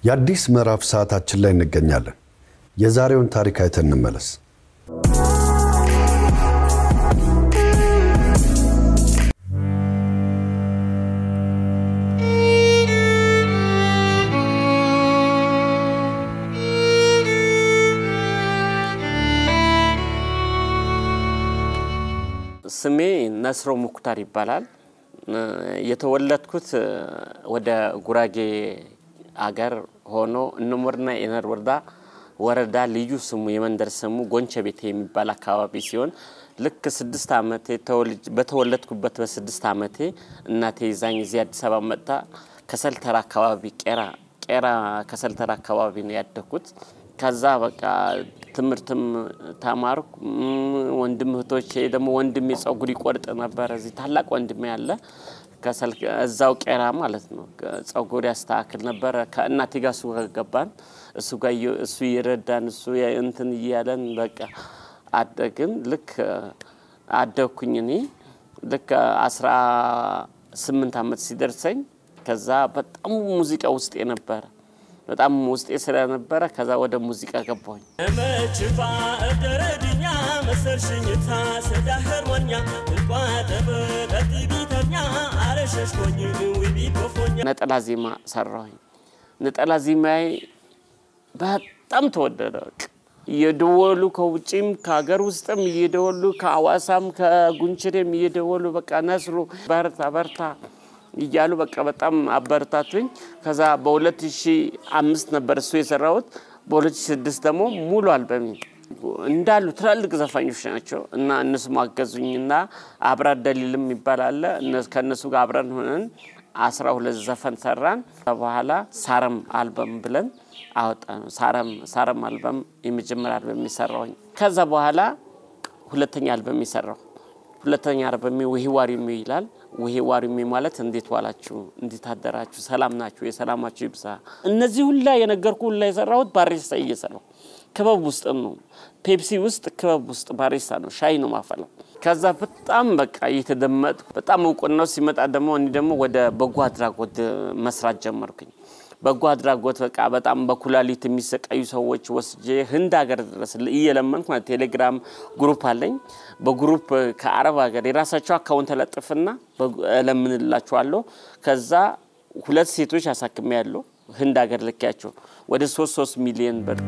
የአዲስ ምዕራፍ ሰዓታችን ላይ እንገኛለን። የዛሬውን ታሪክ አይተን እንመለስ። ስሜ ነስሮ ሙክታር ይባላል። የተወለድኩት ወደ ጉራጌ አገር ሆኖ እነሞርና የነር ወረዳ ወረዳ ልዩ ስሙ የመንደር ስሙ ጎንቸ ቤቴ የሚባል አካባቢ ሲሆን ልክ ስድስት ዓመቴ በተወለድኩበት በስድስት ዓመቴ እናቴ ይዛኝ እዚህ አዲስ አበባ መጥታ ከሰልተራ አካባቢ ቄራ ቄራ ከሰልተራ አካባቢ ነው ያደግኩት። ከዛ በቃ ትምህርትም ተማርኩ። ወንድም እህቶቼ ደግሞ ወንድሜ ጸጉር ይቆርጥ ነበር። እዚህ ታላቅ ወንድሜ ያለ እዛው ቄራ ማለት ነው። ጸጉር ያስተካክል ነበረ። ከእናቴ ጋር እሱ ጋር ገባን። እሱ ጋር እሱ ይረዳን እሱ እንትን እያለን በቃ አደግን። ልክ አደግኩኝ እኔ ልክ አስራ ስምንት ዓመት ሲደርሰኝ ከዛ በጣም ሙዚቃ ውስጥ የነበረ በጣም ውስጤ ስለነበረ ከዛ ወደ ሙዚቃ ገባሁኝ። መችፋ እደረድኛ መሰርሽኝታ ሰዳህርሞኛ እቋጠበ ቀጢቢተኛ አረሸሽኮኝ ውቢ ኮፎኛ ነጠላ ዜማ ሰራሁኝ። ነጠላ ዜማዬ በጣም ተወደደ። በቃ እየደወሉ ከውጭም ከሀገር ውስጥም እየደወሉ ከአዋሳም ከጉንችሬም እየደወሉ በቃ ነስሩ በርታ በርታ እያሉ በቃ በጣም አበረታቱኝ። ከዛ በ2005 ነበር እሱ የሰራሁት። በ2006 ደግሞ ሙሉ አልበሚ እንዳሉ ትላልቅ ዘፋኞች ናቸው እና እነሱ ማገዙኝና አብራት ደሊልም ይባላል ከእነሱ ጋር አብረን ሆነን አስራ ሁለት ዘፈን ሰራን። በኋላ ሳረም አልበም ብለን አወጣ ነው። ሳረም አልበም የመጀመሪያ አልበም የሰራሁኝ። ከዛ በኋላ ሁለተኛ አልበም የሰራሁ ሁለተኛ አልበሜ ውሂ ዋሪሜ ይላል። ውሂ ዋሪሜ ማለት እንዴት ዋላችሁ፣ እንዴት አደራችሁ፣ ሰላም ናችሁ፣ የሰላማችሁ ይብዛ። እነዚህ ሁላ የነገርኩ ሁላ የሰራሁት ባሪስታ እየሰራሁ ክበብ ውስጥ ነው። ፔፕሲ ውስጥ ክበብ ውስጥ ባሪስታ ነው፣ ሻይ ነው ማፈላው። ከዛ በጣም በቃ እየተደመጥ በጣም እውቅናው ሲመጣ ደግሞ እኔ ደግሞ ወደ በጎ አድራጎት መስራት ጀመርኩኝ። በጎ አድራጎት በቃ በጣም በኩላሊት የሚሰቃዩ ሰዎች ወስጄ ህንድ ሀገር ድረስ እየለመንኩ ቴሌግራም ግሩፕ አለኝ። በግሩፕ ከአረብ ሀገር የራሳቸው አካውንት ተለጥፍና እለምንላቸዋለሁ። ከዛ ሁለት ሴቶች አሳክሜ ያለው ህንድ ሀገር ልኪያቸው ወደ ሶስት ሶስት ሚሊዮን ብር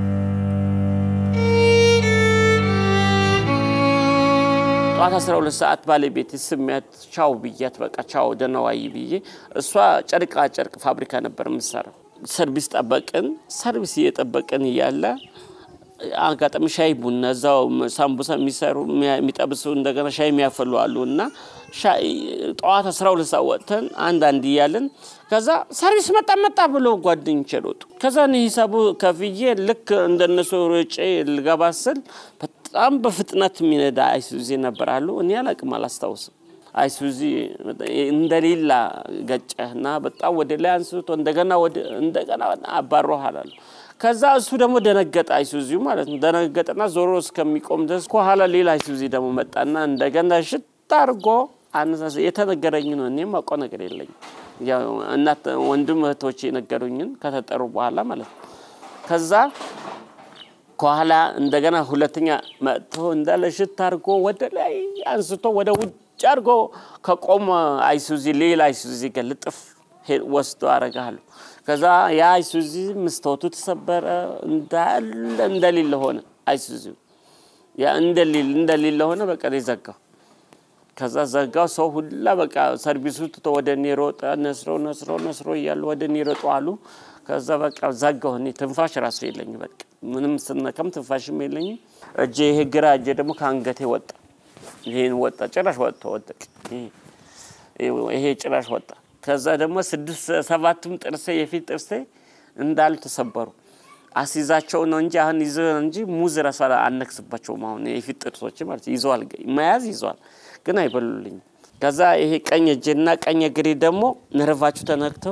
ጠዋት 12 ሰዓት ባለቤት ስሚያት ቻው ብያት በቃ ቻው ደህና ዋይ ብዬ እሷ ጨርቃ ጨርቅ ፋብሪካ ነበር የምትሰራው። ሰርቪስ ጠበቅን። ሰርቪስ እየጠበቅን እያለ አጋጣሚ ሻይ ቡና እዛው ሳምቡሳ የሚሰሩ የሚጠብሱ እንደገና ሻይ የሚያፈሉ አሉ እና ጠዋት 12 ሰዓት ወጥተን አንዳንድ እያለን ከዛ ሰርቪስ መጣ መጣ ብሎ ጓደኞቼ ሮጡ። ከዛ እኔ ሂሳቡ ከፍዬ ልክ እንደነሱ ሮጬ ልገባ ስል በጣም በፍጥነት የሚነዳ አይሱዚ ነበር አሉ። እኔ አላቅም አላስታውስም። አይሱዚ እንደሌላ ገጨህና በጣም ወደ ላይ አንስቶ እንደገና እንደገና አባሮሃል አሉ። ከዛ እሱ ደግሞ ደነገጠ፣ አይሱዚው ማለት ነው። ደነገጠና ዞሮ እስከሚቆም ድረስ ከኋላ ሌላ አይሱዚ ደግሞ መጣና እንደገና ሽታ አድርጎ አነሳስ። የተነገረኝ ነው። እኔም አውቀው ነገር የለኝም። እናት ወንድም እህቶች የነገሩኝን ከተጠሩ በኋላ ማለት ነው። ከዛ ከኋላ እንደገና ሁለተኛ መጥቶ እንዳለ ሽታ አድርጎ ወደ ላይ አንስቶ ወደ ውጭ አድርጎ ከቆመ አይሱዚ ሌላ አይሱዚ ጋር ልጥፍ ወስዶ አረጋሉ። ከዛ ያ አይሱዚ መስታወቱ ተሰበረ፣ እንዳለ እንደሌለ ሆነ። አይሱዚ ያ እንደሌለ ሆነ። በቃ ዘጋው። ከዛ ዘጋው። ሰው ሁላ በቃ ሰርቪሱ ትቶ ወደ እኔ ሮጠ። ነስሮ ነስሮ ነስሮ እያሉ ወደ እኔ ሮጡ አሉ። ከዛ በቃ ዘጋው። እኔ ትንፋሽ ራሱ የለኝ በቃ ምንም ስነከም ትንፋሽም የለኝም። እጄ ይሄ ግራ እጄ ደግሞ ከአንገቴ ወጣ። ይሄን ወጣ፣ ጭራሽ ወጥቶ ወደቅ። ይሄ ጭራሽ ወጣ። ከዛ ደግሞ ስድስት ሰባቱም ጥርሴ የፊት ጥርሴ እንዳሉ ተሰበሩ። አስይዛቸው ነው እንጂ አሁን ይዞ እንጂ ሙዝ ራሱ አነክስባቸውም። አሁን የፊት ጥርሶች ማለት ይዘዋል፣ መያዝ ይዘዋል፣ ግን አይበሉልኝም። ከዛ ይሄ ቀኝ እጄና ቀኝ እግሬ ደግሞ ነርቫችሁ ተነክተው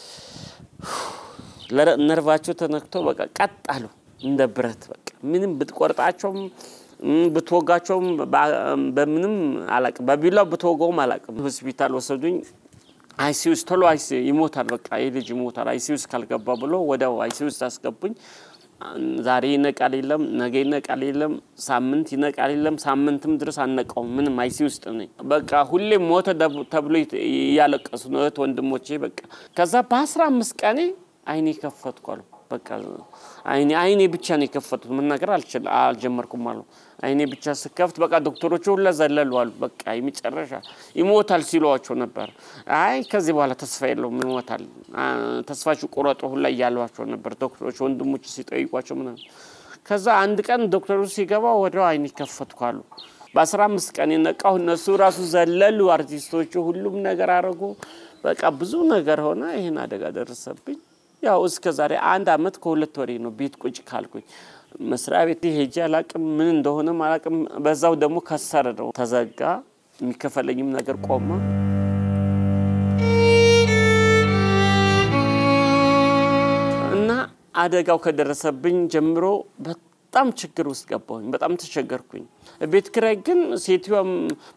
ነርቫቸው ተነክቶ በቃ ቀጥ አሉ እንደ ብረት። በቃ ምንም ብትቆርጣቸውም ብትወጋቸውም በምንም አላቅም፣ በቢላው ብትወጋውም አላቅም። ሆስፒታል ወሰዱኝ። አይሲ ውስጥ ቶሎ አይሲ ይሞታል፣ በቃ ይህ ልጅ ይሞታል አይሲ ውስጥ ካልገባ ብሎ ወዲያው አይሲ ውስጥ አስገቡኝ። ዛሬ ይነቃል የለም፣ ነገ ይነቃል የለም፣ ሳምንት ይነቃል የለም፣ ሳምንትም ድረስ አነቃውም። ምንም አይሲ ውስጥ ነኝ። በቃ ሁሌም ሞተ ተብሎ እያለቀሱ ነው እህት ወንድሞቼ። በቃ ከዛ በአስራ አምስት ቀኔ አይኔ ከፈትኩ አሉ። በቃ አይኔ አይኔ ብቻ ነው የከፈቱት። መናገር አልጀመርኩም አሉ። አይኔ ብቻ ስከፍት በቃ ዶክተሮቹ ሁላ ዘለሉ አሉ። በቃ የመጨረሻ ይሞታል ሲሏቸው ነበር። አይ ከዚህ በኋላ ተስፋ የለውም ይሞታል፣ ተስፋችሁ ቁረጡ ሁላ እያሏቸው ነበር ዶክተሮች፣ ወንድሞች ሲጠይቋቸው ምናምን። ከዛ አንድ ቀን ዶክተሩ ሲገባ ወዲያው አይኔ ከፈትኩ አሉ። በአስራ አምስት ቀን የነቃሁ እነሱ ራሱ ዘለሉ፣ አርቲስቶቹ ሁሉም ነገር አደረጉ። በቃ ብዙ ነገር ሆነ። ይህን አደጋ ደረሰብኝ። ያው እስከ ዛሬ አንድ አመት ከሁለት ወሬ ነው ቤት ቁጭ ካልኩኝ። መስሪያ ቤት ሄጄ አላቅም፣ ምን እንደሆነም አላቅም። በዛው ደግሞ ከሰረ ነው ተዘጋ፣ የሚከፈለኝም ነገር ቆመ። እና አደጋው ከደረሰብኝ ጀምሮ በጣም ችግር ውስጥ ገባሁኝ። በጣም ተቸገርኩኝ። ቤት ኪራይ ግን ሴትዮዋም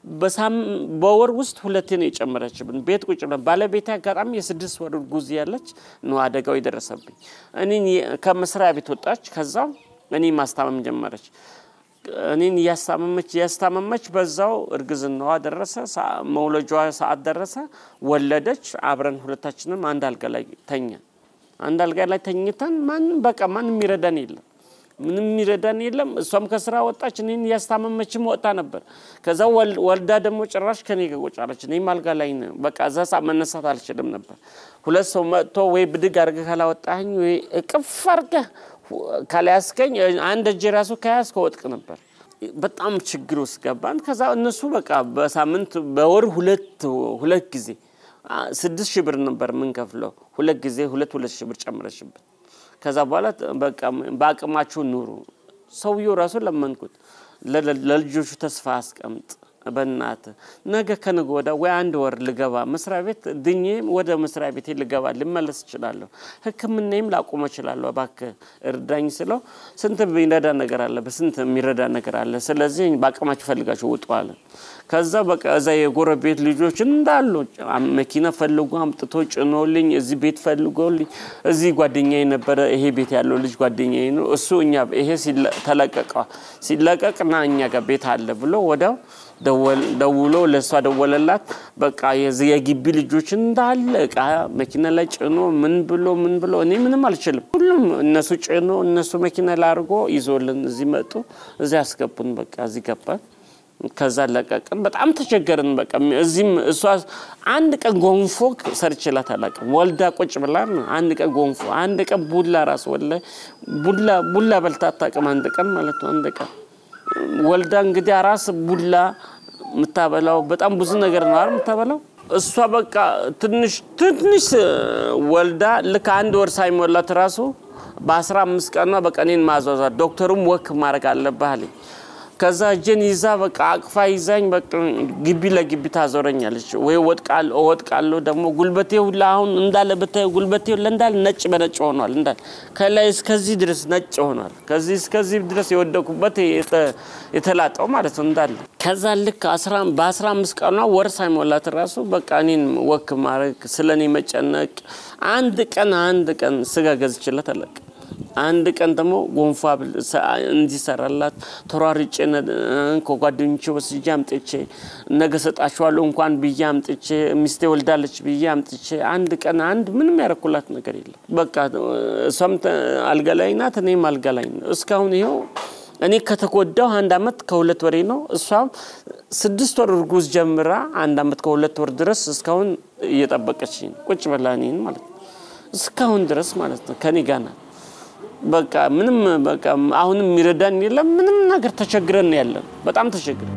በወር ውስጥ ሁለቴ ነው የጨመረችብን። ቤት ቁጭ ብለን ባለቤቴ አጋጣሚ የስድስት ወር ጉዝ ያለች ነው አደጋው የደረሰብኝ። እኔን ከመስሪያ ቤት ወጣች። ከዛ እኔ ማስታመም ጀመረች። እኔን እያስታመመች እያስታመመች በዛው እርግዝናዋ ደረሰ። መውለጃዋ ሰዓት ደረሰ። ወለደች። አብረን ሁለታችንም አንድ አልጋ ላይ ተኛን። አንድ አልጋ ላይ ተኝተን ማንም በቃ ማንም የሚረዳን የለም ምንም የሚረዳን የለም። እሷም ከስራ ወጣች፣ እኔን እያስታመመችም ወጣ ነበር። ከዛ ወልዳ ደግሞ ጭራሽ ከኔ ጋር ቁጭ አለች። እኔም አልጋ ላይ ነው። በቃ እዛ ሰዓት መነሳት አልችልም ነበር። ሁለት ሰው መጥቶ ወይ ብድግ አድርገህ ካላወጣኸኝ ወይ እቅፍ አድርገህ ካልያዝከኝ አንድ እጄ ራሱ ከያዝከ ወጥቅ ነበር። በጣም ችግር ውስጥ ገባን። ከዛ እነሱ በቃ በሳምንት በወር ሁለት ሁለት ጊዜ ስድስት ሺህ ብር ነበር የምንከፍለው። ሁለት ጊዜ ሁለት ሁለት ሺህ ብር ጨምረሽብን ከዛ በኋላ በቃ በአቅማችሁ ኑሩ። ሰውየው ራሱ ለመንኩት፣ ለልጆቹ ተስፋ አስቀምጥ በእናት ነገ ከነገ ወዳ ወይ አንድ ወር ልገባ መስሪያ ቤት ድኜ ወደ መስሪያ ቤቴ ልገባ ልመለስ እችላለሁ፣ ሕክምናዬም ላቆመ እችላለሁ፣ እባክህ እርዳኝ ስለው ስንት የሚረዳ ነገር አለ፣ በስንት የሚረዳ ነገር አለ። ስለዚህ በአቅማችሁ ፈልጋችሁ ውጡ አለ። ከዛ በቃ እዛ የጎረቤት ልጆች እንዳሉ መኪና ፈልጎ አምጥቶ ጭኖልኝ እዚህ ቤት ፈልጎልኝ እዚህ ጓደኛ ነበረ። ይሄ ቤት ያለው ልጅ ጓደኛ ነው እሱ እኛ ይሄ ተለቀቀ ሲለቀቅ ና እኛ ጋር ቤት አለ ብሎ ወዲያው ደውሎ ለእሷ ደወለላት። በቃ የዚህ የግቢ ልጆች እንዳለ እቃ መኪና ላይ ጭኖ ምን ብሎ ምን ብሎ እኔ ምንም አልችልም። ሁሉም እነሱ ጭኖ እነሱ መኪና ላይ አድርጎ ይዞልን እዚህ መጡ። እዚህ ያስገቡን። በቃ እዚህ ገባን። ከዛ ለቀቅን። በጣም ተቸገርን። በቃ እዚህም እሷ አንድ ቀን ጎንፎ ሰርችላት አላውቅም። ወልዳ ቁጭ ብላ አንድ ቀን ጎንፎ፣ አንድ ቀን ቡላ ራሱ ወላሂ ቡላ ቡላ በልታ አታውቅም። አንድ ቀን ማለት ነው። አንድ ቀን ወልዳ እንግዲህ አራስ ቡላ የምታበላው በጣም ብዙ ነገር ነው አይደል የምታበላው። እሷ በቃ ትንሽ ትንሽ ወልዳ ልክ አንድ ወር ሳይሞላት ራሱ በአስራ አምስት ቀኗ በቃ እኔን ማዟዟት ዶክተሩም ወክ ማድረግ አለብህ አለኝ። ከዛ እጄን ይዛ በቃ አቅፋ ይዛኝ በቃ ግቢ ለግቢ ታዞረኛለች። ወይ ወጥቃለሁ እወጥቃለሁ። ደግሞ ጉልበቴ ሁላ አሁን እንዳለ ብታየው ጉልበቴ ሁላ እንዳለ ነጭ በነጭ ሆኗል። እንዳለ ከላይ እስከዚህ ድረስ ነጭ ሆኗል። ከዚህ እስከዚህ ድረስ የወደኩበት የተላጠው ማለት ነው እንዳለ። ከዛ ልክ በአስራ አምስት ቀኗ ወር ሳይሞላት ራሱ በቃ እኔን ወክ ማድረግ ስለ እኔ መጨነቅ አንድ ቀን አንድ ቀን ስጋ ገዝችለት አለቅ አንድ ቀን ደግሞ ጎንፋ እንዲሰራላት ተሯርጬ ከጓደኞቼ ወስጄ አምጥቼ ነገ ሰጣችኋለሁ እንኳን ብዬ አምጥቼ ሚስቴ ወልዳለች ብዬ አምጥቼ አንድ ቀን አንድ ምንም ያረኩላት ነገር የለም። በቃ እሷም አልጋ ላይ ናት፣ እኔም አልጋ ላይ ነው። እስካሁን ይኸው እኔ ከተጎዳው አንድ አመት ከሁለት ወሬ ነው። እሷም ስድስት ወር እርጉዝ ጀምራ አንድ አመት ከሁለት ወር ድረስ እስካሁን እየጠበቀች ቁጭ ብላ እኔን ማለት ነው እስካሁን ድረስ ማለት ነው ከኔ ጋር ናት። በቃ ምንም በቃ አሁንም የሚረዳን የለም። ምንም ነገር ተቸግረን ያለን በጣም ተቸግረን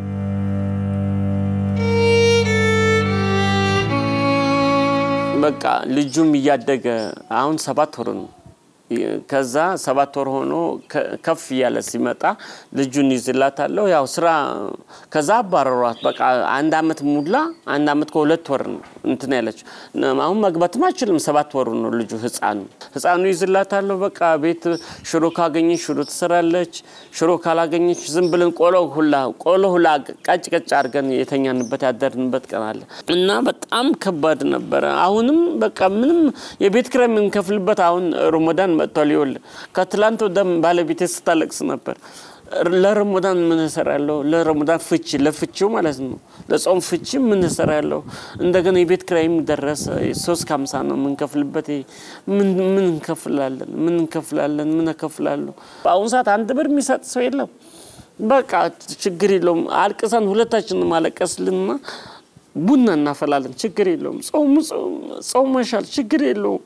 በቃ ልጁም እያደገ አሁን ሰባት ወር ነው። ከዛ ሰባት ወር ሆኖ ከፍ እያለ ሲመጣ ልጁን ይዝላታለሁ። ያው ስራ ከዛ አባረሯት። በቃ አንድ አመት ሙላ አንድ አመት ከሁለት ወር እንትን ያለችው አሁን መግባትም አይችልም። ሰባት ወሩ ነው ልጁ ህፃኑ ህፃኑ ይዝላታለሁ። በቃ ቤት ሽሮ ካገኘች ሽሮ ትሰራለች። ሽሮ ካላገኘች ዝም ብለን ቆሎ ሁላ ቆሎ ሁላ ቀጭ ቀጭ አድርገን የተኛንበት ያደርንበት ቀን አለ እና በጣም ከባድ ነበረ። አሁንም በቃ ምንም የቤት ኪራይ የምንከፍልበት አሁን ሮሞዳን መጥቷል። ይኸውልህ ከትላንት ወደ ባለቤቴ ስታለቅስ ነበር። ለረመዳን ምን እሰራለሁ? ለረመዳን ፍቺ ለፍቺው ማለት ነው። ለጾም ፍቺ ምን እሰራለሁ? እንደገና የቤት ኪራይም ደረሰ። ሶስት ከሀምሳ ነው የምንከፍልበት። ምን ምን እንከፍላለን? ምን እንከፍላለን? ምን እከፍላለሁ? በአሁኑ ሰዓት አንድ ብር የሚሰጥ ሰው የለም። በቃ ችግር የለውም። አልቅሰን ሁለታችንም አለቀስልንና ቡና እናፈላለን። ችግር የለውም። ጾሙ ጾመሻል፣ ችግር የለውም።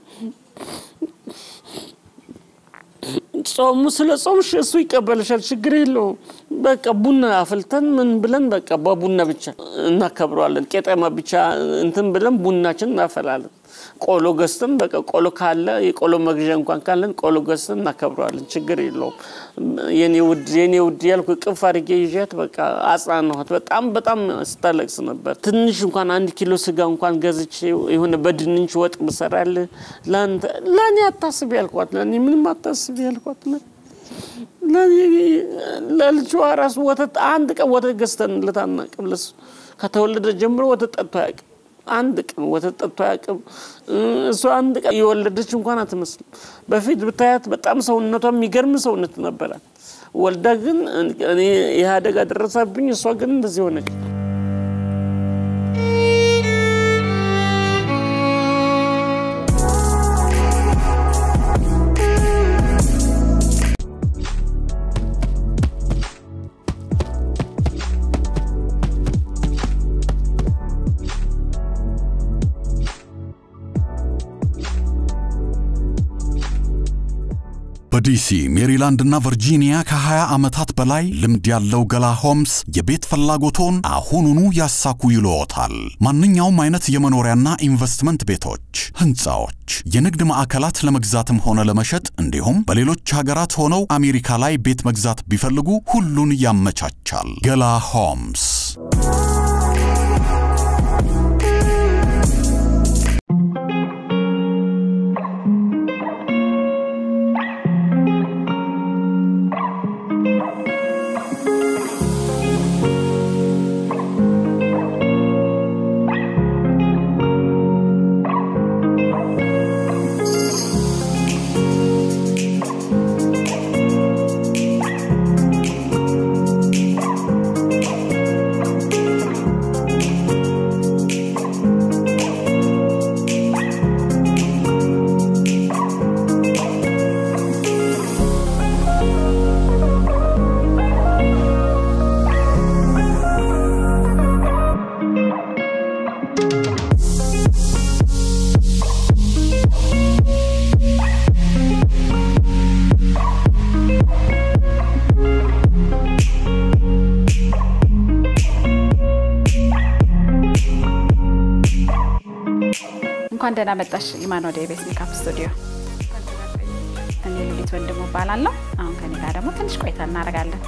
ጾሙ ስለ ጾምሽ እሱ ይቀበልሻል፣ ችግር የለውም። በቃ ቡና አፍልተን ምን ብለን በቃ በቡና ብቻ እናከብረዋለን። ቄጠማ ብቻ እንትን ብለን ቡናችን እናፈላለን። ቆሎ ገዝተን በቃ ቆሎ ካለ የቆሎ መግዣ እንኳን ካለን ቆሎ ገዝተን እናከብረዋለን። ችግር የለውም። የኔ ውድ የኔ ውድ ያልኩ ቅፍ አድርጌ ይዣት በቃ አጽናናኋት። በጣም በጣም ስታለቅስ ነበር። ትንሽ እንኳን አንድ ኪሎ ስጋ እንኳን ገዝቼ የሆነ በድንች ወጥ ብሰራልህ ለአንተ ለእኔ አታስቢ ያልኳት፣ ለእኔ ምንም አታስቢ ያልኳት ለልጇ ራሱ ወተት አንድ ቀን ወተት ገዝተንለት አናውቅም። ለሱ ከተወለደ ጀምሮ ወተት ጠጥቶ አያውቅም። አንድ ቀን ወተት ጠጥቶ አያውቅም። እሱ አንድ ቀን የወለደች እንኳን አትመስልም። በፊት ብታያት በጣም ሰውነቷ የሚገርም ሰውነት ነበራት። ወልዳ ግን እኔ ይህ አደጋ ደረሰብኝ፣ እሷ ግን እንደዚህ ሆነች። በዲሲ ሜሪላንድ እና ቨርጂኒያ ከ20 ዓመታት በላይ ልምድ ያለው ገላ ሆምስ የቤት ፍላጎቶን አሁኑኑ ያሳኩ ይልዎታል። ማንኛውም አይነት የመኖሪያና ኢንቨስትመንት ቤቶች፣ ህንፃዎች፣ የንግድ ማዕከላት ለመግዛትም ሆነ ለመሸጥ እንዲሁም በሌሎች ሀገራት ሆነው አሜሪካ ላይ ቤት መግዛት ቢፈልጉ ሁሉን ያመቻቻል። ገላ ሆምስ እንኳን ደህና መጣሽ ኢማን ወደ ቤት ሜካፕ ስቱዲዮ። እኔ ሉሊት ወንድሙ እባላለሁ። አሁን ከኔ ጋር ደግሞ ትንሽ ቆይታ እናደርጋለን።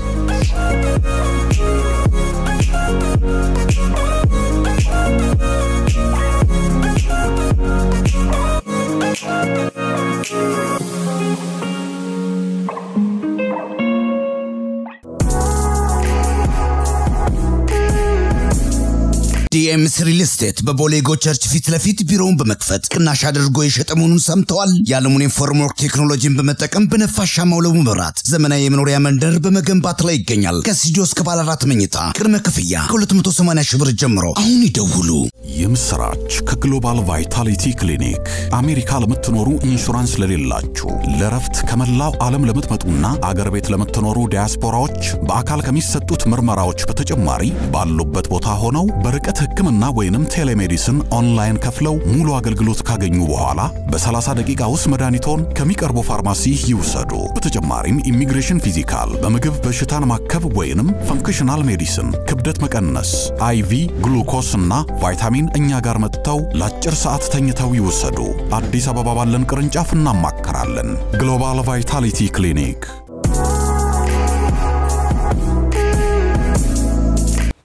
ዲኤምስ ሪል ስቴት በቦሌ ጎ ቸርች ፊት ለፊት ቢሮውን በመክፈት ቅናሽ አድርጎ የሸጠ መሆኑን ሰምተዋል። የአልሙኒየም ፎርምወርክ ቴክኖሎጂን በመጠቀም በነፋሻማው ለቡ መብራት ዘመናዊ የመኖሪያ መንደር በመገንባት ላይ ይገኛል። ከስቱዲዮ እስከ ባለ አራት መኝታ ቅድመ ክፍያ ከ280 ሺህ ብር ጀምሮ አሁን ይደውሉ። የምስራች ከግሎባል ቫይታሊቲ ክሊኒክ አሜሪካ ለምትኖሩ ኢንሹራንስ ለሌላችሁ ለረፍት ከመላው ዓለም ለምትመጡና አገር ቤት ለምትኖሩ ዲያስፖራዎች በአካል ከሚሰጡት ምርመራዎች በተጨማሪ ባሉበት ቦታ ሆነው በርቀት ሕክምና ወይንም ቴሌሜዲስን ኦንላይን ከፍለው ሙሉ አገልግሎት ካገኙ በኋላ በ30 ደቂቃ ውስጥ መድኃኒቶን ከሚቀርቡ ፋርማሲ ይውሰዱ። በተጨማሪም ኢሚግሬሽን ፊዚካል፣ በምግብ በሽታን ማከብ ወይንም ፈንክሽናል ሜዲሲን፣ ክብደት መቀነስ፣ አይቪ ግሉኮስ እና ቫይታሚን እኛ ጋር መጥተው ለአጭር ሰዓት ተኝተው ይወሰዱ። አዲስ አበባ ባለን ቅርንጫፍ እናማከራለን። ግሎባል ቫይታሊቲ ክሊኒክ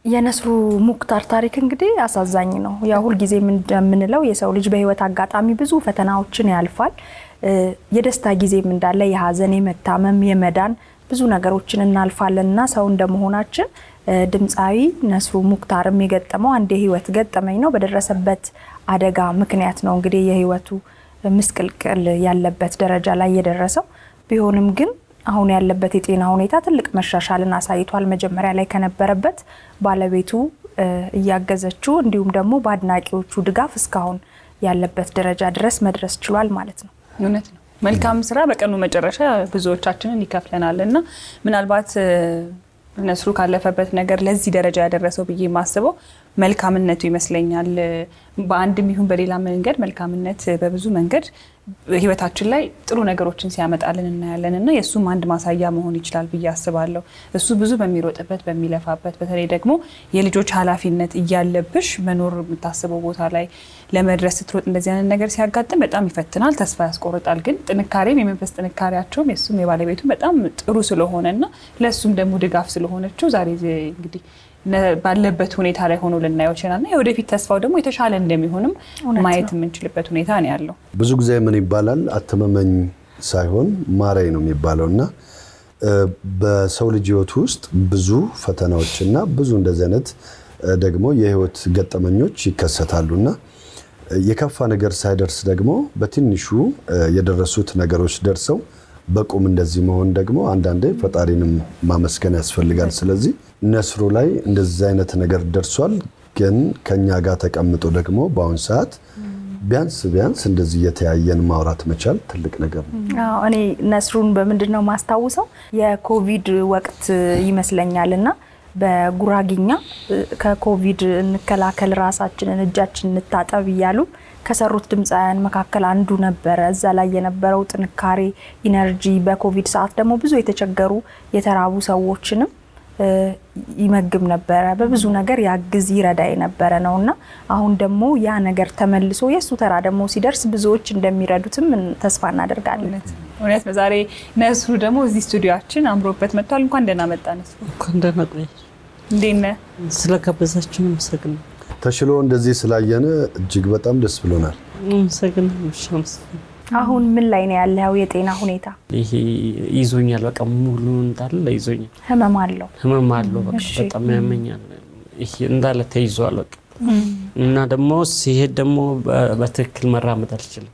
የነስሩ ሙክታር ታሪክ እንግዲህ አሳዛኝ ነው። ያ ሁልጊዜ እንደምንለው የሰው ልጅ በህይወት አጋጣሚ ብዙ ፈተናዎችን ያልፋል። የደስታ ጊዜም እንዳለ የሀዘን፣ የመታመም፣ የመዳን ብዙ ነገሮችን እናልፋለን እና ሰው እንደመሆናችን ድምፃዊ ነስሩ ሙክታርም የገጠመው አንድ የህይወት ገጠመኝ ነው። በደረሰበት አደጋ ምክንያት ነው እንግዲህ የህይወቱ ምስቅልቅል ያለበት ደረጃ ላይ የደረሰው ቢሆንም ግን አሁን ያለበት የጤና ሁኔታ ትልቅ መሻሻልን አሳይቷል። መጀመሪያ ላይ ከነበረበት ባለቤቱ እያገዘችው እንዲሁም ደግሞ በአድናቂዎቹ ድጋፍ እስካሁን ያለበት ደረጃ ድረስ መድረስ ችሏል ማለት ነው። እውነት ነው። መልካም ስራ በቀኑ መጨረሻ ብዙዎቻችንን ይከፍለናል እና ምናልባት ነስሩ ካለፈበት ነገር ለዚህ ደረጃ ያደረሰው ብዬ የማስበው መልካምነቱ ይመስለኛል። በአንድም ይሁን በሌላ መንገድ መልካምነት በብዙ መንገድ ህይወታችን ላይ ጥሩ ነገሮችን ሲያመጣልን እናያለን እና የእሱም አንድ ማሳያ መሆን ይችላል ብዬ አስባለሁ። እሱ ብዙ በሚሮጥበት በሚለፋበት፣ በተለይ ደግሞ የልጆች ኃላፊነት እያለብሽ መኖር የምታስበው ቦታ ላይ ለመድረስ ስትሮጥ እንደዚህ አይነት ነገር ሲያጋጥም በጣም ይፈትናል፣ ተስፋ ያስቆርጣል። ግን ጥንካሬም የመንፈስ ጥንካሬያቸውም የእሱም የባለቤቱም በጣም ጥሩ ስለሆነ እና ለእሱም ደግሞ ድጋፍ ስለሆነችው ዛሬ እንግዲህ ባለበት ሁኔታ ላይ ሆኖ ልናየው ይችላል እና የወደፊት ተስፋው ደግሞ የተሻለ እንደሚሆንም ማየት የምንችልበት ሁኔታ ነው ያለው። ብዙ ጊዜ ምን ይባላል አትመመኝ ሳይሆን ማረኝ ነው የሚባለው እና በሰው ልጅ ህይወት ውስጥ ብዙ ፈተናዎች እና ብዙ እንደዚህ አይነት ደግሞ የህይወት ገጠመኞች ይከሰታሉ እና የከፋ ነገር ሳይደርስ ደግሞ በትንሹ የደረሱት ነገሮች ደርሰው በቁም እንደዚህ መሆን ደግሞ አንዳንዴ ፈጣሪንም ማመስገን ያስፈልጋል። ስለዚህ ነስሩ ላይ እንደዚህ አይነት ነገር ደርሷል። ግን ከኛ ጋር ተቀምጦ ደግሞ በአሁን ሰዓት ቢያንስ ቢያንስ እንደዚህ እየተያየን ማውራት መቻል ትልቅ ነገር ነው። አዎ፣ እኔ ነስሩን በምንድን ነው ማስታውሰው የኮቪድ ወቅት ይመስለኛል እና በጉራጊኛ ከኮቪድ እንከላከል ራሳችንን እጃችን እንታጠብ እያሉ ከሰሩት ድምፃውያን መካከል አንዱ ነበረ። እዛ ላይ የነበረው ጥንካሬ፣ ኢነርጂ በኮቪድ ሰዓት ደግሞ ብዙ የተቸገሩ የተራቡ ሰዎችንም ይመግብ ነበረ። በብዙ ነገር ያግዝ ይረዳ የነበረ ነው እና አሁን ደግሞ ያ ነገር ተመልሶ የእሱ ተራ ደግሞ ሲደርስ ብዙዎች እንደሚረዱትም ተስፋ እናደርጋለን። እውነት ነው። ዛሬ ነስሩ ደግሞ እዚህ ስቱዲዮችን አምሮበት መጥቷል። እንኳን ደህና መጣ ነስሩ። እንኳን ደህና ቆያችሁ። እንዴት ነህ? ስለጋበዛችሁን አመሰግናለሁ። ተሽሎ እንደዚህ ስላየን እጅግ በጣም ደስ ብሎናል። አመሰግናለሁ። እሺ፣ አመሰግናለሁ። አሁን ምን ላይ ነው ያለው የጤና ሁኔታ? ይሄ ይዞኛል፣ በቃ ሙሉ እንዳለ ይዞኛል። ህመም አለው? ህመም አለው፣ በቃ እሺ። በጣም ያመኛል። ይሄ እንዳለ ተይዟል፣ በቃ እና ደግሞ ሲሄድ ደግሞ በ- በትክክል መራመድ አልችልም።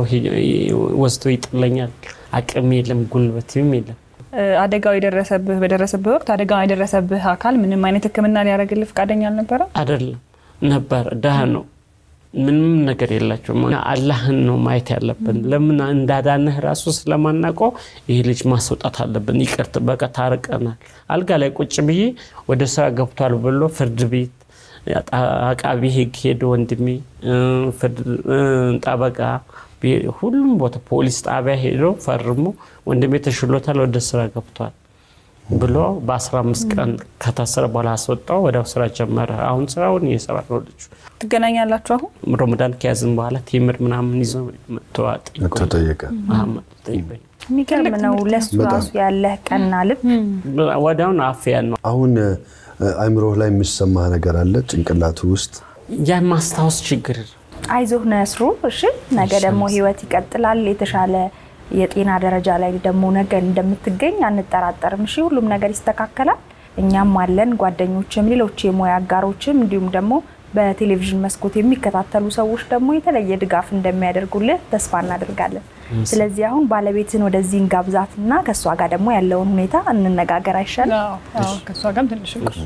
ወስዶ ይጥለኛል። አቅም የለም፣ ጉልበትም የለም። አደጋው የደረሰብህ በደረሰብህ ወቅት አደጋው የደረሰብህ አካል ምንም አይነት ሕክምና ሊያደርግልህ ፈቃደኛ አልነበረም? አይደለም ነበር ድሃ ነው። ምንም ነገር የላቸውም። አላህን ነው ማየት ያለብን። ለምን እንዳዳነህ ራሱ ስለማናውቀው ይህ ልጅ ማስወጣት አለብን። ይቅርት በቃ ታርቀናል። አልጋ ላይ ቁጭ ብዬ ወደ ስራ ገብቷል ብሎ ፍርድ ቤት አቃቢ ህግ ሄዶ ወንድሜ ፍርድ ጠበቃ ሁሉም ቦታ ፖሊስ ጣቢያ ሄዶ ፈርሞ ወንድሜ ተሽሎታል፣ ወደ ስራ ገብቷል ብሎ በ15 ቀን ከታሰረ በኋላ አስወጣው። ወዲያው ስራ ጀመረ። አሁን ስራውን እየሰራ ነው ልጁ። ትገናኛላችሁ አሁን? ረመዳን ከያዝን በኋላ ቴምር ምናምን ይዞ መጥቶ መጥቶ ጠየቀ። ጠይቀኝ። የሚገርም ነው። ለሱ በጣም። ራሱ ያለህ ቀና ልብ ወዲያውን አፍያ ነው አሁን አይምሮህ ላይ የሚሰማህ ነገር አለ ጭንቅላቱ ውስጥ ያን ማስታወስ ችግር አይዞህ ነስሩ። እሺ ነገ ደግሞ ህይወት ይቀጥላል። የተሻለ የጤና ደረጃ ላይ ደግሞ ነገ እንደምትገኝ አንጠራጠርም። እሺ ሁሉም ነገር ይስተካከላል። እኛም አለን፣ ጓደኞችም፣ ሌሎች የሙያ አጋሮችም እንዲሁም ደግሞ በቴሌቪዥን መስኮት የሚከታተሉ ሰዎች ደግሞ የተለየ ድጋፍ እንደሚያደርጉልህ ተስፋ እናደርጋለን። ስለዚህ አሁን ባለቤትን ወደዚህ እንጋብዛትና ከእሷ ጋር ደግሞ ያለውን ሁኔታ እንነጋገር አይሻልም? አዎ፣ ከእሷ ጋርም ትንሽ እንቆይ።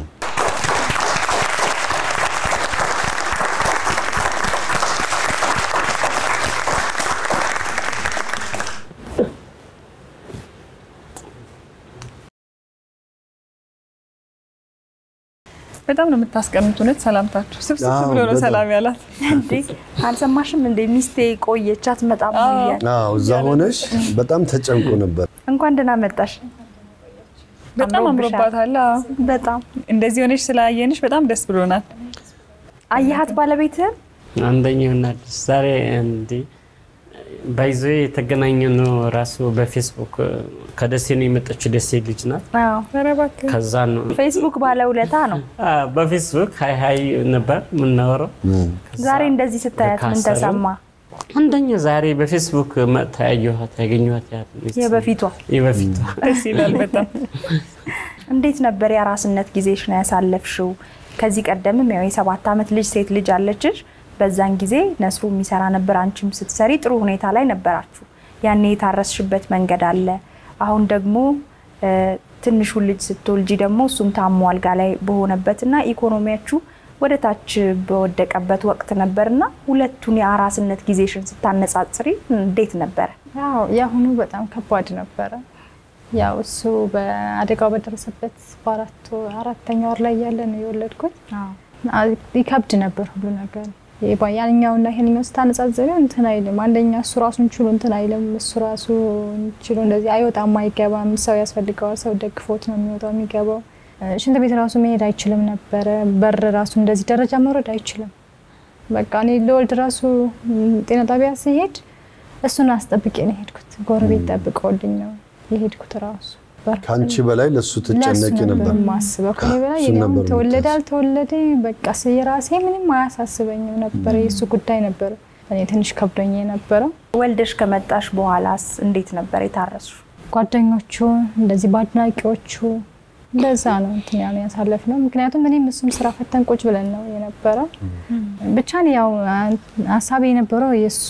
በጣም ነው የምታስቀምጥ። እውነት ሰላምታችሁ ስብስብ አዎ፣ ብሎ ነው በጣም። ሰላም ያላት። እንዴ አልሰማሽም እንዴ ሚስቴ ቆየች አትመጣም ወይ እያለ አዎ እዛ ሆነሽ በጣም ተጨንቆ ነበር። እንኳን ደህና መጣሽ። በጣም አምሮብሻል። አምሮባታል። አዎ። በጣም እንደዚህ ሆነሽ ስላየንሽ በጣም ደስ ብሎናል። አየሃት ባለቤትህን? አንደኛው እናድስ ዛሬ እንዲ ባይዞ የተገናኘ ነው ራሱ በፌስቡክ ከደሴ ነው የመጣችው። ደሴ ልጅ ናት። አዎ። ኧረ እባክህ ከዛ ነው ፌስቡክ ባለውለታ ነው። አ፣ በፌስቡክ ሀይ ሀይ ነበር የምናወራው። ዛሬ እንደዚህ ስታያት ምን ካሰሩ ተሰማ? አንደኛ ዛሬ በፌስቡክ መጥታ ያየኋት ያገኘኋት ያህል የበፊቷ የበፊቷ ደስ ይላል በጣም። እንዴት ነበር የአራስነት ጊዜሽ ነው ያሳለፍሽው? ከዚህ ቀደምም ያው የሰባት ዓመት ልጅ ሴት ልጅ አለችሽ። በዛን ጊዜ ነስሩ የሚሰራ ነበር፣ አንቺም ስትሰሪ ጥሩ ሁኔታ ላይ ነበራችሁ። ያኔ የታረስሽበት መንገድ አለ። አሁን ደግሞ እ፣ ትንሹን ልጅ ስትወልጂ ደግሞ እሱም ታሞ አልጋ ላይ በሆነበትና ኢኮኖሚያችሁ ወደ ታች በወደቀበት ወቅት ነበርና ሁለቱን የአራስነት ጊዜሽን ስታነጻጽሪ እንዴት ነበረ? ያው የአሁኑ በጣም ከባድ ነበረ። ያው እሱ በአደጋው በደረሰበት በአራት ወር- አራተኛ ወር ላይ ያለ ነው የወለድኩት። አ- ይከብድ ነበር ሁሉ ነገር። ይባ- ያኛውና ይሄንኛው ስታነጻጽሪው እንትን አይልም። አንደኛ እሱ ራሱን ችሎ እንትን አይልም። እሱ ራሱ ችሎ እንደዚህ አይወጣም፣ አይገባም። ሰው ያስፈልገዋል። ሰው ደግፎት ነው የሚወጣው የሚገባው። እ፣ ሽንት ቤት ራሱ መሄድ አይችልም ነበረ። በር ራሱ እንደዚህ ደረጃ መውረድ አይችልም። በቃ እኔ ለወልድ ራሱ ም፣ ጤና ጣቢያ ሲሄድ እሱን አስጠብቄ ነው የሄድኩት። ጎረቤት ጠብቀውልኝ ነው የሄድኩት ራሱ በር- ከአንቺ በላይ ለእሱ ትጨነቂ ለእሱ ነበር። የማስበው ከኔ በላይ እሱን የኔ አሁን ነበር ተወለደ የምታስበው። አልተወለደ በቃ ስ- የራሴ ምንም አያሳስበኝም ነበር። የእሱ ጉዳይ ነበር እኔ ትንሽ ከብዶኝ የነበረው። ወልደሽ ከመጣሽ በኋላስ እንዴት ነበር የታረስሹ? ጓደኞቹ እንደዚህ በአድናቂዎቹ እንደዛ ነው እንትን ያሉ ያሳለፍ ነው። ምክንያቱም እኔም እሱም ስራ ፈተን ቁጭ ብለን ነው የነበረው። ብቻ እኔ ያው ሀሳቤ የነበረው የእሱ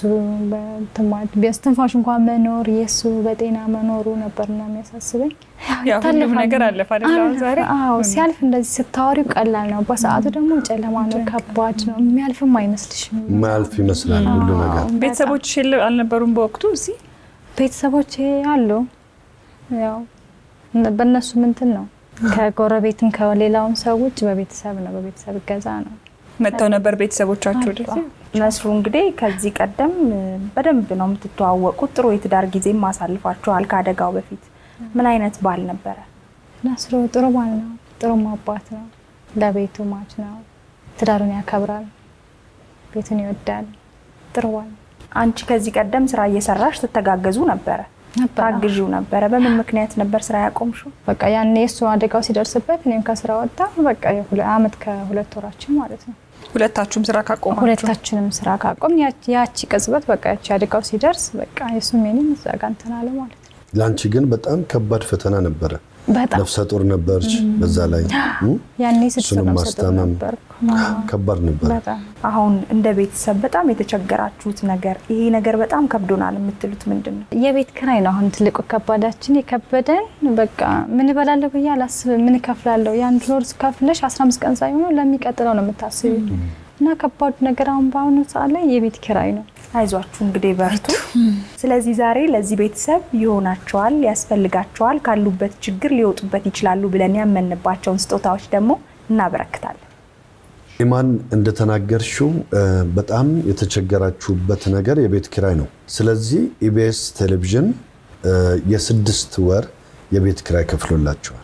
በስትንፋሽ እንኳን መኖር የእሱ በጤና መኖሩ ነበርና የሚያሳስበኝ ያው ሁሉም ነገር አለፈ አይደል? አሁን ዛሬ አዎ ሲያልፍ እንደዚህ ስታወሪው ቀላል ነው። በሰዓቱ ደግሞ ጨለማ ነው፣ ከባድ ነው። የሚያልፍም አይመስልሽም። ማያልፍ ይመስላል ሁሉ ነገር። ቤተሰቦች አልነበሩም በወቅቱ እዚህ ቤተሰቦቼ አሉ። ያው እነ- በእነሱ ምንትን ነው ከጎረቤትም ከሌላውም ሰው ውጭ በቤተሰብ ነው፣ በቤተሰብ እገዛ ነው። መጥተው ነበር ቤተሰቦቻችሁ ወደዚህ? ነስሩ እንግዲህ ከዚህ ቀደም እ፣ በደንብ ነው የምትተዋወቁት። ጥሩ የትዳር ጊዜም አሳልፋችኋል ከአደጋው በፊት። ምን አይነት ባል ነበረ? ናስሮ ጥሩ ባል ነው፣ ጥሩ አባት ነው፣ ለቤቱ ማች ነው፣ ትዳሩን ያከብራል፣ ቤቱን ይወዳል። ጥሩ ባል ነው። አንቺ ከዚህ ቀደም ስራ እየሰራሽ ትተጋገዙ ነበረ፣ ነበር። ታግዢው ነበረ። በምን ምክንያት ነበር ስራ ያቆምሽው? በቃ ያኔ እሱ አደጋው ሲደርስበት እኔም ከስራ ወጣ። በቃ የሁለ- አመት ከሁለት ወራችን ማለት ነው። ሁለታችሁም ስራ ካቆማችሁ ሁለታችንም ስራ ካቆም ያቺ- ያቺ ቅጽበት በቃ ያቺ አደጋው ሲደርስ በቃ የሱም የኔም እዛ ጋ እንትን አለ ማለት ነው። ለአንቺ ግን በጣም ከባድ ፈተና ነበረ። በጣም ነፍሰ ጡር ነበርሽ። በዛ ላይ እ? ያኔ ስድስት እሱንም ነፍሰ ጡር ማስታመም ነበርኩ። ከባድ ነበረ። በጣም አሁን እንደ ቤተሰብ በጣም የተቸገራችሁት ነገር ይሄ ነገር በጣም ከብዶናል የምትሉት ምንድን ነው? የቤት ክራይ ነው አሁን ትልቁ ከባዳችን የከበደን። በቃ ምን እበላለሁ ብዬ አላስብም። ምን እከፍላለሁ? የአንድ ወር ከፍለሽ 15 ቀን ሳይሆኑ ለሚቀጥለው ነው የምታስቢ እና ከባዱ ነገር አሁን በአሁኑ ሰዓት ላይ የቤት ኪራይ ነው። አይዟችሁ እንግዲህ በርቱ። ስለዚህ ዛሬ ለዚህ ቤተሰብ ይሆናቸዋል፣ ያስፈልጋቸዋል፣ ካሉበት ችግር ሊወጡበት ይችላሉ ብለን ያመንባቸውን ስጦታዎች ደግሞ እናበረክታለን። ኢማን እንደተናገርሽው እ፣ በጣም የተቸገራችሁበት ነገር የቤት ኪራይ ነው። ስለዚህ ኢቢኤስ ቴሌቪዥን እ፣ የስድስት ወር የቤት ኪራይ ከፍሎላችኋል።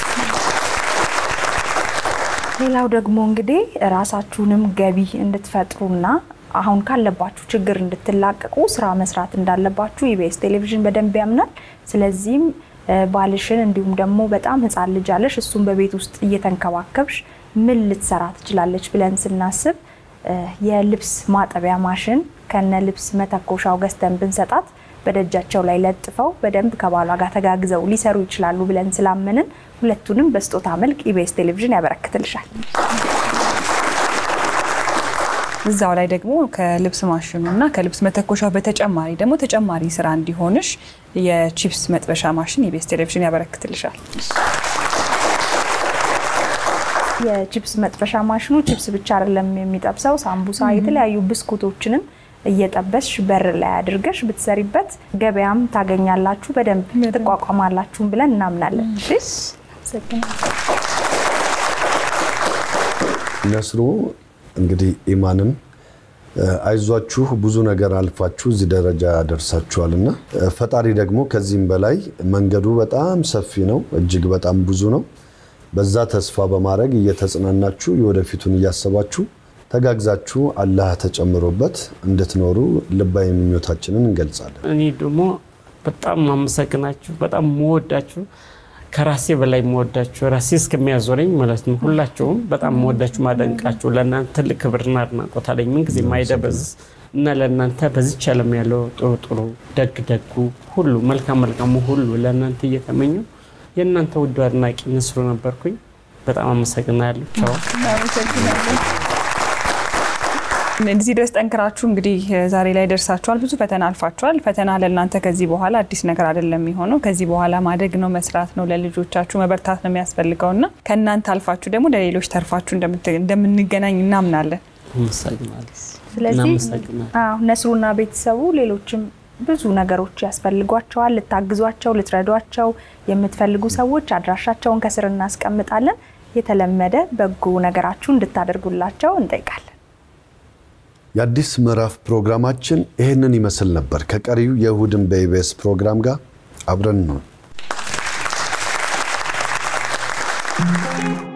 ሌላው ደግሞ እንግዲህ ራሳችሁንም ገቢ እንድትፈጥሩና አሁን ካለባችሁ ችግር እንድትላቀቁ ስራ መስራት እንዳለባችሁ ኢቢኤስ ቴሌቪዥን በደንብ ያምናል። ስለዚህም እ፣ ባልሽን እንዲሁም ደግሞ በጣም ህፃን ልጅ አለሽ እሱን በቤት ውስጥ እየተንከባከብሽ ምን ልትሰራ ትችላለች ብለን ስናስብ እ፣ የልብስ ማጠቢያ ማሽን ከነ ልብስ መተኮሻው ገዝተን ብንሰጣት በደጃቸው ላይ ለጥፈው በደንብ ከባሏ ጋር ተጋግዘው ሊሰሩ ይችላሉ ብለን ስላመንን ሁለቱንም በስጦታ መልክ ኢቢኤስ ቴሌቪዥን ያበረክትልሻል። እዛው ላይ ደግሞ ከልብስ ማሽኑ እና ከልብስ መተኮሻው በተጨማሪ ደግሞ ተጨማሪ ስራ እንዲሆንሽ የቺፕስ መጥበሻ ማሽን ኢቢኤስ ቴሌቪዥን ያበረክትልሻል። የቺፕስ መጥበሻ ማሽኑ ቺፕስ ብቻ አይደለም የሚጠብሰው፣ ሳምቡሳ፣ የተለያዩ ብስኩቶችንም እየጠበስሽ በር ላይ አድርገሽ ብትሰሪበት ገበያም ታገኛላችሁ፣ በደንብ ትቋቋማላችሁም ብለን እናምናለን። እሺ? ነስሩ እንግዲህ ኢማንም እ፣ አይዟችሁ ብዙ ነገር አልፋችሁ እዚህ ደረጃ ደርሳችኋል እና እ፣ ፈጣሪ ደግሞ ከዚህም በላይ መንገዱ በጣም ሰፊ ነው፣ እጅግ በጣም ብዙ ነው። በዛ ተስፋ በማድረግ እየተጽናናችሁ የወደፊቱን እያሰባችሁ ተጋግዛችሁ አላህ ተጨምሮበት እንድትኖሩ ልባዊ ምኞታችንን እንገልጻለን። እኔ ደግሞ በጣም ማመሰግናችሁ፣ በጣም መወዳችሁ፣ ከራሴ በላይ መወዳችሁ፣ ራሴ እስከሚያዞረኝ ማለት ነው። ሁላችሁም በጣም መወዳችሁ፣ ማደንቃችሁ፣ ለእናንተ ትልቅ ክብርና አድናቆት አለኝ ምን ጊዜ ማይደበዝ እና ለእናንተ በዚች ዓለም ያለው ጥሩ ጥሩ ደግ ደጉ ሁሉ መልካም መልካሙ ሁሉ ለእናንተ እየተመኘው የእናንተ ውዱ አድናቂ ንስሩ ነበርኩኝ። በጣም አመሰግናለሁ። ቻው። እዚህ ድረስ ጠንክራችሁ እንግዲህ ዛሬ ላይ ደርሳችኋል። ብዙ ፈተና አልፋችኋል። ፈተና ለእናንተ ከዚህ በኋላ አዲስ ነገር አይደለም የሚሆነው። ከዚህ በኋላ ማደግ ነው፣ መስራት ነው፣ ለልጆቻችሁ መበርታት ነው የሚያስፈልገው እና ከእናንተ አልፋችሁ ደግሞ ለሌሎች ተርፋችሁ እንደምንገናኝ እናምናለን። አመሰግናለሁ። ስለዚህ እናመሰግናለን። አዎ ነስሩና ቤተሰቡ ሌሎችም ብዙ ነገሮች ያስፈልጓቸዋል። ልታግዟቸው፣ ልትረዷቸው የምትፈልጉ ሰዎች አድራሻቸውን ከስር እናስቀምጣለን። የተለመደ በጎ ነገራችሁ እንድታደርጉላቸው እንጠይቃለን። የአዲስ ምዕራፍ ፕሮግራማችን ይህንን ይመስል ነበር። ከቀሪው የእሁድን በኢቢኤስ ፕሮግራም ጋር አብረን ነው